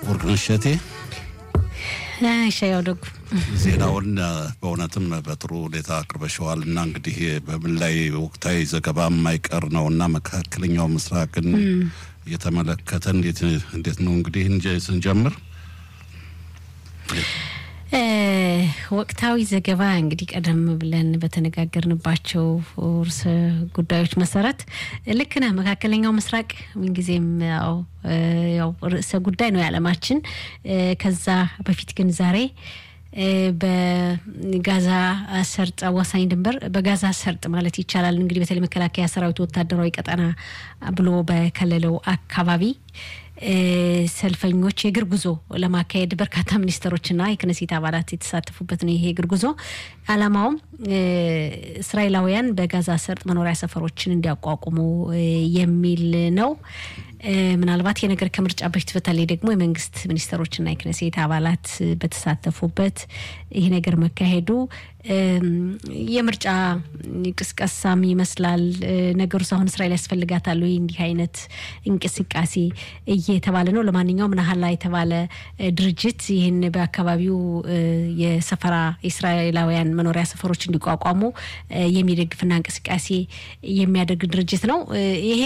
ወርቅነሽ እሸቴ ሻያው ደጉ ዜናውን በእውነትም በጥሩ ሁኔታ አቅርበሸዋል እና እንግዲህ በምን ላይ ወቅታዊ ዘገባ የማይቀር ነው እና መካከለኛው ምስራቅን እየተመለከተ እንዴት ነው እንግዲህ ስንጀምር ወቅታዊ ዘገባ እንግዲህ ቀደም ብለን በተነጋገርንባቸው ርዕሰ ጉዳዮች መሰረት ልክ ነህ። መካከለኛው ምስራቅ ምንጊዜም ያው ርዕሰ ጉዳይ ነው የዓለማችን። ከዛ በፊት ግን ዛሬ በጋዛ ሰርጥ አዋሳኝ ድንበር በጋዛ ሰርጥ ማለት ይቻላል እንግዲህ በተለይ መከላከያ ሰራዊት ወታደራዊ ቀጠና ብሎ በከለለው አካባቢ ሰልፈኞች የእግር ጉዞ ለማካሄድ በርካታ ሚኒስትሮችና የክነሴት አባላት የተሳተፉበት ነው። ይሄ የእግር ጉዞ ዓላማውም እስራኤላውያን በጋዛ ሰርጥ መኖሪያ ሰፈሮችን እንዲያቋቁሙ የሚል ነው። ምናልባት ይህ ነገር ከምርጫ በፊት በተለይ ደግሞ የመንግስት ሚኒስትሮችና የክነሴት አባላት በተሳተፉበት ይህ ነገር መካሄዱ የምርጫ ቅስቀሳም ይመስላል። ነገሩ አሁን እስራኤል ያስፈልጋታል ወይ እንዲህ አይነት እንቅስቃሴ እየተባለ ነው። ለማንኛውም ናሀላ የተባለ ድርጅት ይህን በአካባቢው የሰፈራ የእስራኤላውያን መኖሪያ ሰፈሮች እንዲቋቋሙ የሚደግፍና እንቅስቃሴ የሚያደርግ ድርጅት ነው። ይሄ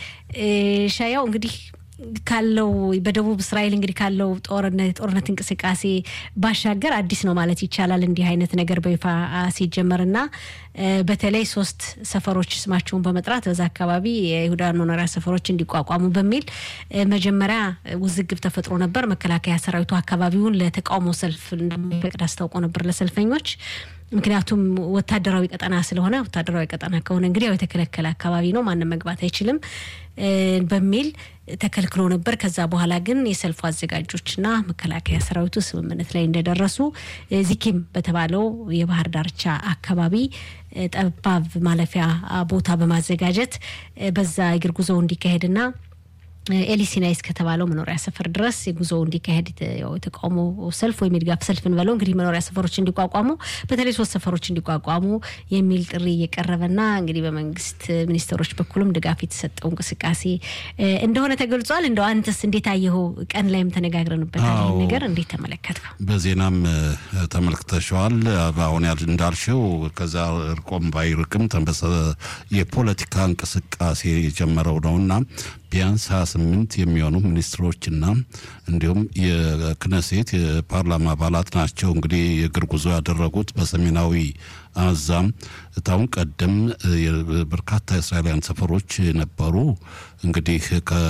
ሻያው እንግዲህ ካለው በደቡብ እስራኤል እንግዲህ ካለው ጦርነት ጦርነት እንቅስቃሴ ባሻገር አዲስ ነው ማለት ይቻላል። እንዲህ አይነት ነገር በይፋ ሲጀመርና በተለይ ሶስት ሰፈሮች ስማቸውን በመጥራት በዛ አካባቢ የይሁዳን መኖሪያ ሰፈሮች እንዲቋቋሙ በሚል መጀመሪያ ውዝግብ ተፈጥሮ ነበር። መከላከያ ሰራዊቱ አካባቢውን ለተቃውሞ ሰልፍ እንደሚፈቅድ አስታውቆ ነበር ለሰልፈኞች። ምክንያቱም ወታደራዊ ቀጠና ስለሆነ ወታደራዊ ቀጠና ከሆነ እንግዲህ ያው የተከለከለ አካባቢ ነው፣ ማንም መግባት አይችልም በሚል ተከልክሎ ነበር። ከዛ በኋላ ግን የሰልፉ አዘጋጆችና መከላከያ ሰራዊቱ ስምምነት ላይ እንደደረሱ ዚኪም በተባለው የባህር ዳርቻ አካባቢ ጠባብ ማለፊያ ቦታ በማዘጋጀት በዛ እግር ጉዞ እንዲካሄድና ኤሊሲናይስ ከተባለው መኖሪያ ሰፈር ድረስ የጉዞ እንዲካሄድ የተቃውሞ ሰልፍ ወይም የድጋፍ ሰልፍ እንበለው እንግዲህ መኖሪያ ሰፈሮች እንዲቋቋሙ በተለይ ሶስት ሰፈሮች እንዲቋቋሙ የሚል ጥሪ እየቀረበና እንግዲህ በመንግስት ሚኒስትሮች በኩልም ድጋፍ የተሰጠው እንቅስቃሴ እንደሆነ ተገልጿል። እንደው አንተስ እንዴት አየኸው? ቀን ላይም ተነጋግረንበታል። ይህን ነገር እንዴት ተመለከትከው? በዜናም ተመልክተሸዋል። አሁን እንዳልሽው ከዛ እርቆም ባይርቅም የፖለቲካ እንቅስቃሴ የጀመረው ነውና ቢያንስ 28 የሚሆኑ ሚኒስትሮችና እንዲሁም የክነሴት የፓርላማ አባላት ናቸው እንግዲህ የእግር ጉዞ ያደረጉት በሰሜናዊ አዛም ታሁን ቀደም በርካታ የእስራኤላውያን ሰፈሮች ነበሩ። እንግዲህ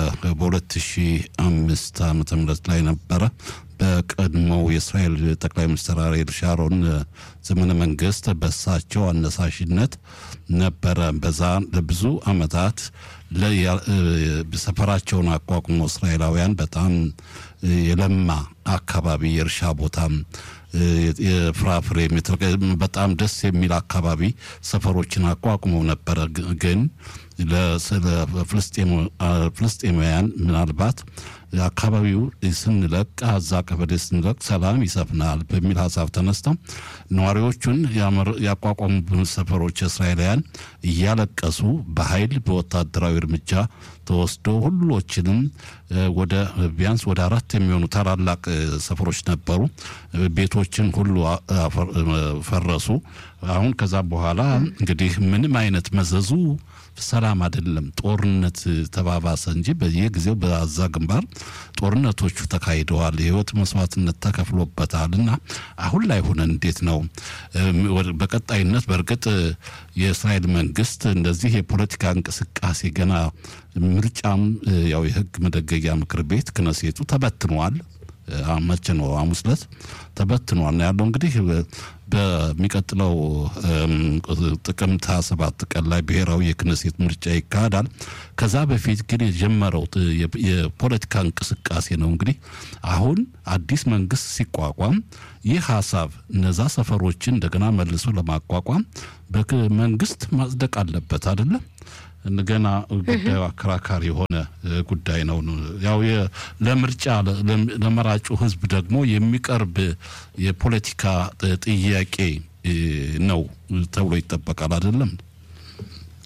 በ2005 ዓመተ ምህረት ላይ ነበረ በቀድሞው የእስራኤል ጠቅላይ ሚኒስትር አሪኤል ሻሮን ዘመነ መንግስት በሳቸው አነሳሽነት ነበረ በዛ ለብዙ አመታት ሰፈራቸውን አቋቁሞ እስራኤላውያን በጣም የለማ አካባቢ የእርሻ ቦታም የፍራፍሬ በጣም ደስ የሚል አካባቢ ሰፈሮችን አቋቁመው ነበረ። ግን ፍልስጤማውያን ምናልባት አካባቢው ስንለቅ አዛ ቀበሌ ስንለቅ ሰላም ይሰፍናል በሚል ሀሳብ ተነስተው ነዋሪዎቹን ያቋቋሙ ሰፈሮች እስራኤላውያን እያለቀሱ በኃይል በወታደራዊ እርምጃ ተወስዶ ሁሎችንም ወደ ቢያንስ ወደ አራት የሚሆኑ ታላላቅ ሰፈሮች ነበሩ። ቤቶችን ሁሉ ፈረሱ። አሁን ከዛ በኋላ እንግዲህ ምንም አይነት መዘዙ ሰላም አይደለም። ጦርነት ተባባሰ እንጂ በየጊዜው በአዛ ግንባር ጦርነቶቹ ተካሂደዋል። የህይወት መስዋዕትነት ተከፍሎበታል እና አሁን ላይ ሆነን እንዴት ነው በቀጣይነት በእርግጥ የእስራኤል መንግስት እንደዚህ የፖለቲካ እንቅስቃሴ ገና ምርጫም ያው የህግ መደገጊያ ምክር ቤት ክነሴቱ ተበትኗል። መቼ ነው? ሐሙስ ዕለት ተበትኗል ነው ያለው። እንግዲህ በሚቀጥለው ጥቅምት ሃያ ሰባት ቀን ላይ ብሔራዊ የክነሴት ምርጫ ይካሄዳል። ከዛ በፊት ግን የጀመረው የፖለቲካ እንቅስቃሴ ነው። እንግዲህ አሁን አዲስ መንግስት ሲቋቋም ይህ ሀሳብ እነዛ ሰፈሮችን እንደገና መልሶ ለማቋቋም በመንግስት ማጽደቅ አለበት አይደለም። ገና ጉዳዩ አከራካሪ የሆነ ጉዳይ ነው። ያው ለምርጫ ለመራጩ ህዝብ ደግሞ የሚቀርብ የፖለቲካ ጥያቄ ነው ተብሎ ይጠበቃል አይደለም።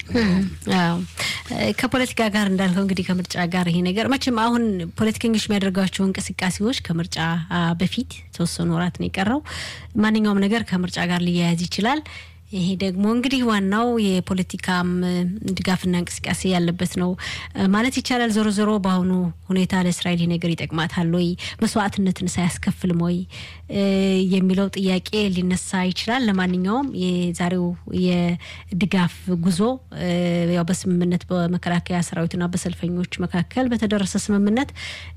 ከፖለቲካ ጋር እንዳልከው እንግዲህ ከምርጫ ጋር ይሄ ነገር መቼም አሁን ፖለቲከኞች የሚያደርጓቸው እንቅስቃሴዎች ከምርጫ በፊት የተወሰኑ ወራት ነው የቀረው። ማንኛውም ነገር ከምርጫ ጋር ሊያያዝ ይችላል። ይሄ ደግሞ እንግዲህ ዋናው የፖለቲካም ድጋፍና እንቅስቃሴ ያለበት ነው ማለት ይቻላል። ዞሮ ዞሮ በአሁኑ ሁኔታ ለእስራኤል ይህ ነገር ይጠቅማታል ወይ መስዋዕትነትን ሳያስከፍልም ወይ የሚለው ጥያቄ ሊነሳ ይችላል። ለማንኛውም የዛሬው የድጋፍ ጉዞ ያው በስምምነት በመከላከያ ሰራዊትና በሰልፈኞች መካከል በተደረሰ ስምምነት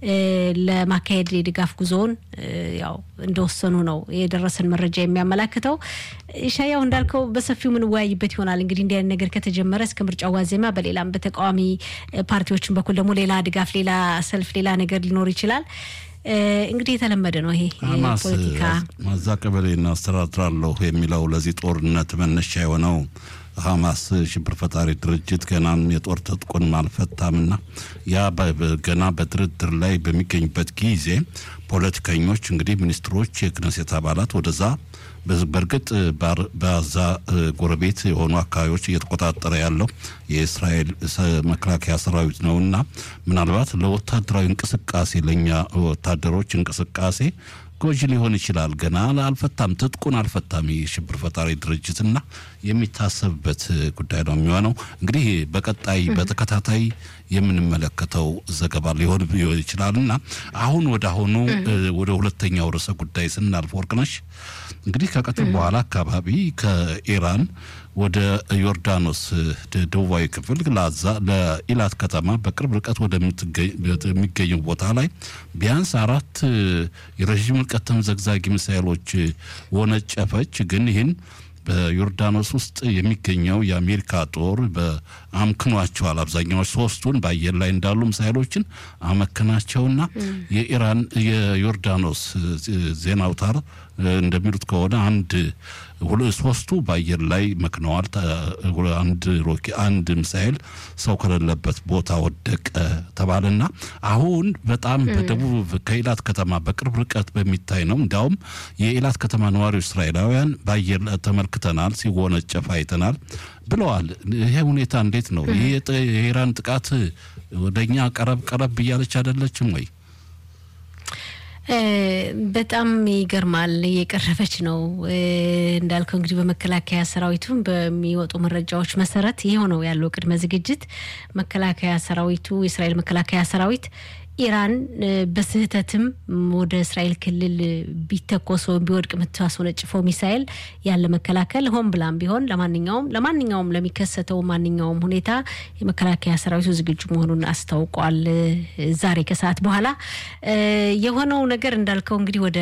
ለማካሄድ የድጋፍ ጉዞውን ያው እንደወሰኑ ነው የደረሰን መረጃ የሚያመላክተው። ሻያው እንዳልከው በሰፊው ምንወያይበት ይሆናል። እንግዲህ እንዲህ አይነት ነገር ከተጀመረ እስከ ምርጫው ዋዜማ በሌላም በተቃዋሚ ፓርቲዎችን በኩል ደግሞ ሌላ ድጋፍ፣ ሌላ ሰልፍ፣ ሌላ ነገር ሊኖር ይችላል። እንግዲህ የተለመደ ነው ይሄ ፖለቲካ። ማዛ ቀበሌን አስተዳድራለሁ የሚለው ለዚህ ጦርነት መነሻ የሆነው ሀማስ ሽብር ፈጣሪ ድርጅት ገናም የጦር ትጥቁን አልፈታምና ያ ገና በድርድር ላይ በሚገኝበት ጊዜ ፖለቲከኞች እንግዲህ ሚኒስትሮች፣ የክነሴት አባላት ወደዛ በእርግጥ በዛ ጎረቤት የሆኑ አካባቢዎች እየተቆጣጠረ ያለው የእስራኤል መከላከያ ሰራዊት ነውና ምናልባት ለወታደራዊ እንቅስቃሴ ለእኛ ወታደሮች እንቅስቃሴ ጎጂ ሊሆን ይችላል። ገና አልፈታም፣ ትጥቁን አልፈታም የሽብር ፈጣሪ ድርጅትና የሚታሰብበት ጉዳይ ነው የሚሆነው። እንግዲህ በቀጣይ በተከታታይ የምንመለከተው ዘገባ ሊሆን ይችላል እና አሁን ወደ አሁኑ ወደ ሁለተኛው ርዕሰ ጉዳይ ስናልፍ ወርቅነሽ እንግዲህ ከቀትር በኋላ አካባቢ ከኢራን ወደ ዮርዳኖስ ደቡባዊ ክፍል ላዛ ለኢላት ከተማ በቅርብ ርቀት ወደሚገኘው ቦታ ላይ ቢያንስ አራት የረዥም ርቀት ተምዘግዛጊ ሚሳይሎች ወነጨፈች። ግን ይህን በዮርዳኖስ ውስጥ የሚገኘው የአሜሪካ ጦር በአምክኗቸዋል። አብዛኛዎች ሶስቱን በአየር ላይ እንዳሉ ሚሳይሎችን አመክናቸውና የኢራን የዮርዳኖስ ዜና አውታር እንደሚሉት ከሆነ አንድ ሶስቱ በአየር ላይ መክነዋል። አንድ ሮኬ አንድ ሚሳኤል ሰው ከሌለበት ቦታ ወደቀ ተባለና አሁን በጣም በደቡብ ከኢላት ከተማ በቅርብ ርቀት በሚታይ ነው። እንዲያውም የኢላት ከተማ ነዋሪዎች እስራኤላውያን በአየር ተመልክተናል፣ ሲወነጨፍ አይተናል ብለዋል። ይሄ ሁኔታ እንዴት ነው? ይህ የኢራን ጥቃት ወደኛ ቀረብ ቀረብ እያለች አይደለችም ወይ? በጣም ይገርማል። እየቀረበች ነው እንዳልከው እንግዲህ በመከላከያ ሰራዊቱም በሚወጡ መረጃዎች መሰረት ይኸው ነው ያለው ቅድመ ዝግጅት። መከላከያ ሰራዊቱ የእስራኤል መከላከያ ሰራዊት ኢራን በስህተትም ወደ እስራኤል ክልል ቢተኮስ ወይም ቢወድቅ የምታስወነጭፈው ሚሳኤል ያለ መከላከል ሆን ብላም ቢሆን ለማንኛውም ለማንኛውም ለሚከሰተው ማንኛውም ሁኔታ የመከላከያ ሰራዊቱ ዝግጁ መሆኑን አስታውቋል። ዛሬ ከሰዓት በኋላ የሆነው ነገር እንዳልከው እንግዲህ ወደ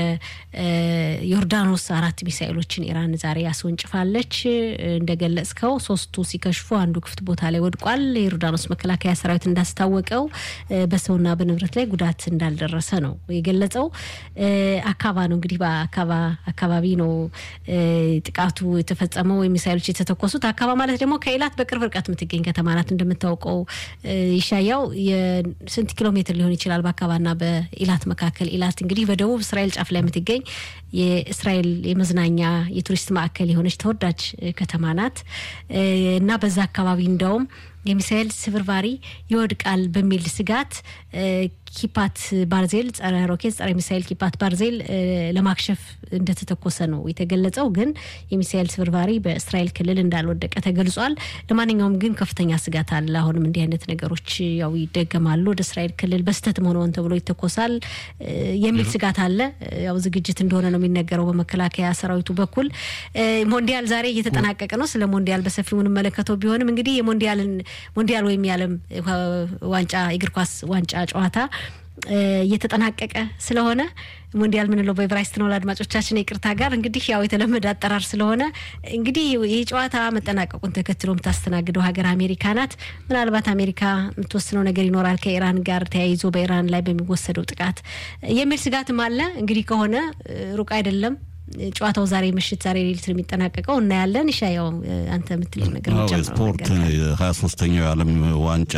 ዮርዳኖስ አራት ሚሳኤሎችን ኢራን ዛሬ አስወንጭፋለች። እንደገለጽከው ሶስቱ ሲከሽፉ አንዱ ክፍት ቦታ ላይ ወድቋል። የዮርዳኖስ መከላከያ ሰራዊት እንዳስታወቀው በሰውና በንብረት ላይ ጉዳት እንዳልደረሰ ነው የገለጸው። አካባ ነው እንግዲህ በአካባ አካባቢ ነው ጥቃቱ የተፈጸመው ወይም ሚሳይሎች የተተኮሱት። አካባ ማለት ደግሞ ከኢላት በቅርብ ርቀት የምትገኝ ከተማ ናት። እንደምታውቀው ይሻያው የስንት ኪሎ ሜትር ሊሆን ይችላል በአካባና በኢላት መካከል። ኢላት እንግዲህ በደቡብ እስራኤል ጫፍ ላይ የምትገኝ የእስራኤል የመዝናኛ የቱሪስት ማዕከል የሆነች ተወዳጅ ከተማ ናት እና በዛ አካባቢ እንደውም የሚሳኤል ስብርባሪ ይወድቃል በሚል ስጋት ኪፓት ባርዜል ጸረ ሮኬት ጸረ ሚሳኤል ኪፓት ባርዜል ለማክሸፍ እንደተተኮሰ ነው የተገለጸው። ግን የሚሳኤል ስብርባሪ በእስራኤል ክልል እንዳልወደቀ ተገልጿል። ለማንኛውም ግን ከፍተኛ ስጋት አለ። አሁንም እንዲህ አይነት ነገሮች ያው ይደገማሉ፣ ወደ እስራኤል ክልል በስተት መሆን ተብሎ ይተኮሳል የሚል ስጋት አለ። ያው ዝግጅት እንደሆነ ነው የሚነገረው በመከላከያ ሰራዊቱ በኩል። ሞንዲያል ዛሬ እየተጠናቀቀ ነው። ስለ ሞንዲያል በሰፊው የምንመለከተው ቢሆንም እንግዲህ የሞንዲያልን ሞንዲያል ወይም የዓለም ዋንጫ እግር ኳስ ዋንጫ ጨዋታ እየተጠናቀቀ ስለሆነ ሞንዲያል ምንለው በኤቨራይስት ነው። ለአድማጮቻችን ይቅርታ ጋር እንግዲህ ያው የተለመደ አጠራር ስለሆነ እንግዲህ ይህ ጨዋታ መጠናቀቁን ተከትሎ የምታስተናግደው ሀገር አሜሪካ ናት። ምናልባት አሜሪካ የምትወስነው ነገር ይኖራል ከኢራን ጋር ተያይዞ በኢራን ላይ በሚወሰደው ጥቃት የሚል ስጋትም አለ። እንግዲህ ከሆነ ሩቅ አይደለም ጨዋታው ዛሬ ምሽት ዛሬ ሌሊት ነው የሚጠናቀቀው። እናያለን። ይሻ ያው አንተ የምትለው ነገር ስፖርት ሀያ ሶስተኛው የዓለም ዋንጫ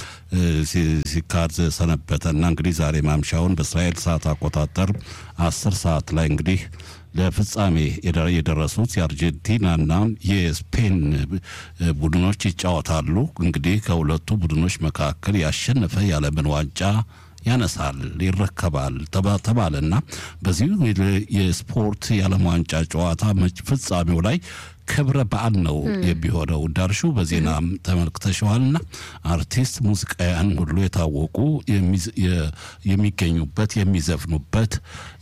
ሲካሄድ ሰነበተ እና እንግዲህ ዛሬ ማምሻውን በእስራኤል ሰዓት አቆጣጠር አስር ሰዓት ላይ እንግዲህ ለፍጻሜ የደረሱት የአርጀንቲናና የስፔን ቡድኖች ይጫወታሉ። እንግዲህ ከሁለቱ ቡድኖች መካከል ያሸነፈ የዓለምን ዋንጫ ያነሳል ይረከባል ተባለና በዚህ የስፖርት የዓለም ዋንጫ ጨዋታ ፍጻሜው ላይ ክብረ በዓል ነው የሚሆነው። እንዳልሹ በዜናም ተመልክተሸዋልና አርቲስት ሙዚቃውያን ሁሉ የታወቁ የሚገኙበት የሚዘፍኑበት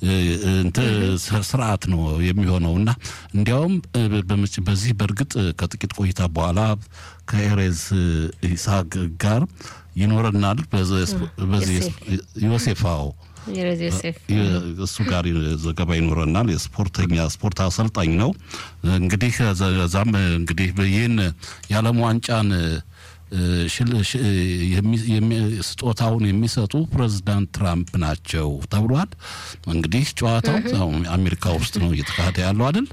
ስርዓት ነው የሚሆነውና እንዲያውም በዚህ በእርግጥ ከጥቂት ቆይታ በኋላ ከኤሬዝ ይስሐቅ ጋር ይኖረናል። በዚህ ዮሴፋው እሱ ጋር ዘገባ ይኖረናል። የስፖርተኛ ስፖርት አሰልጣኝ ነው። እንግዲህ እዛም እንግዲህ ይህን የዓለም ዋንጫን ስጦታውን የሚሰጡ ፕሬዚዳንት ትራምፕ ናቸው ተብሏል። እንግዲህ ጨዋታው አሜሪካ ውስጥ ነው እየተካሄደ ያለው አይደል?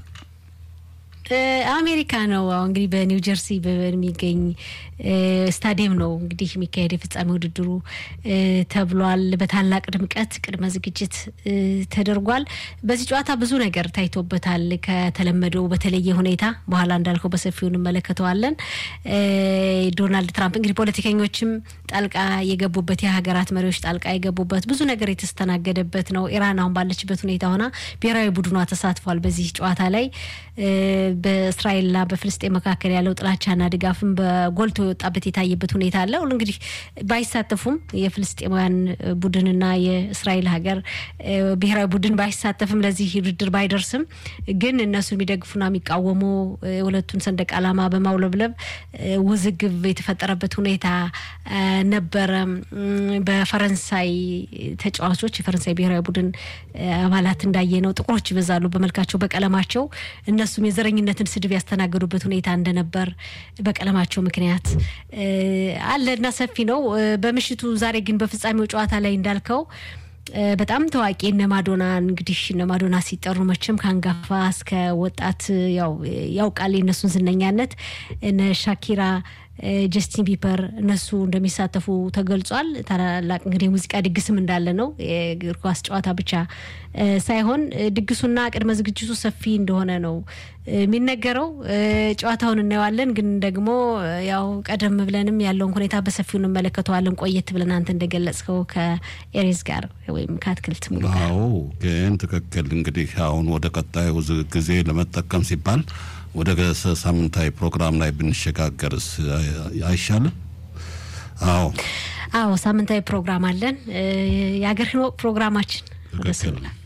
አሜሪካ ነው። አሁን እንግዲህ በኒው ጀርሲ በሚገኝ ስታዲየም ነው እንግዲህ የሚካሄድ የፍጻሜ ውድድሩ ተብሏል። በታላቅ ድምቀት ቅድመ ዝግጅት ተደርጓል። በዚህ ጨዋታ ብዙ ነገር ታይቶበታል። ከተለመደው በተለየ ሁኔታ በኋላ እንዳልከው በሰፊው እንመለከተዋለን። ዶናልድ ትራምፕ እንግዲህ ፖለቲከኞችም ጣልቃ የገቡበት የሀገራት መሪዎች ጣልቃ የገቡበት ብዙ ነገር የተስተናገደበት ነው። ኢራን አሁን ባለችበት ሁኔታ ሆና ብሔራዊ ቡድኗ ተሳትፏል በዚህ ጨዋታ ላይ በእስራኤልና በፍልስጤን መካከል ያለው ጥላቻና ድጋፍም በጎልቶ የወጣበት የታየበት ሁኔታ አለ። እንግዲህ ባይሳተፉም የፍልስጤማውያን ቡድንና የእስራኤል ሀገር ብሔራዊ ቡድን ባይሳተፍም ለዚህ ውድድር ባይደርስም ግን እነሱ የሚደግፉና የሚቃወሙ የሁለቱን ሰንደቅ ዓላማ በማውለብለብ ውዝግብ የተፈጠረበት ሁኔታ ነበረ። በፈረንሳይ ተጫዋቾች የፈረንሳይ ብሔራዊ ቡድን አባላት እንዳየ ነው ጥቁሮች ይበዛሉ በመልካቸው በቀለማቸው እነሱም የዘረኝነትን ስድብ ያስተናገዱበት ሁኔታ እንደነበር በቀለማቸው ምክንያት አለ እና ሰፊ ነው። በምሽቱ ዛሬ ግን በፍጻሜው ጨዋታ ላይ እንዳልከው በጣም ታዋቂ እነ ማዶና እንግዲህ እነ ማዶና ሲጠሩ መቼም ከአንጋፋ እስከ ወጣት ያው ያውቃል የእነሱን ዝነኛነት እነ ሻኪራ ጀስቲን ቢበር እነሱ እንደሚሳተፉ ተገልጿል። ታላላቅ እንግዲህ የሙዚቃ ድግስም እንዳለ ነው። የእግር ኳስ ጨዋታ ብቻ ሳይሆን ድግሱና ቅድመ ዝግጅቱ ሰፊ እንደሆነ ነው የሚነገረው። ጨዋታውን እናየዋለን፣ ግን ደግሞ ያው ቀደም ብለንም ያለውን ሁኔታ በሰፊው እንመለከተዋለን። ቆየት ብለን አንተ እንደገለጽከው ከኤሬዝ ጋር ወይም ከአትክልት ሙሉ ጋር። አዎ፣ ግን ትክክል። እንግዲህ አሁን ወደ ቀጣዩ ጊዜ ለመጠቀም ሲባል ወደ ሳምንታዊ ፕሮግራም ላይ ብንሸጋገርስ አይሻልም? አዎ አዎ፣ ሳምንታዊ ፕሮግራም አለን። የአገር ህንወቅ ፕሮግራማችን ትክክል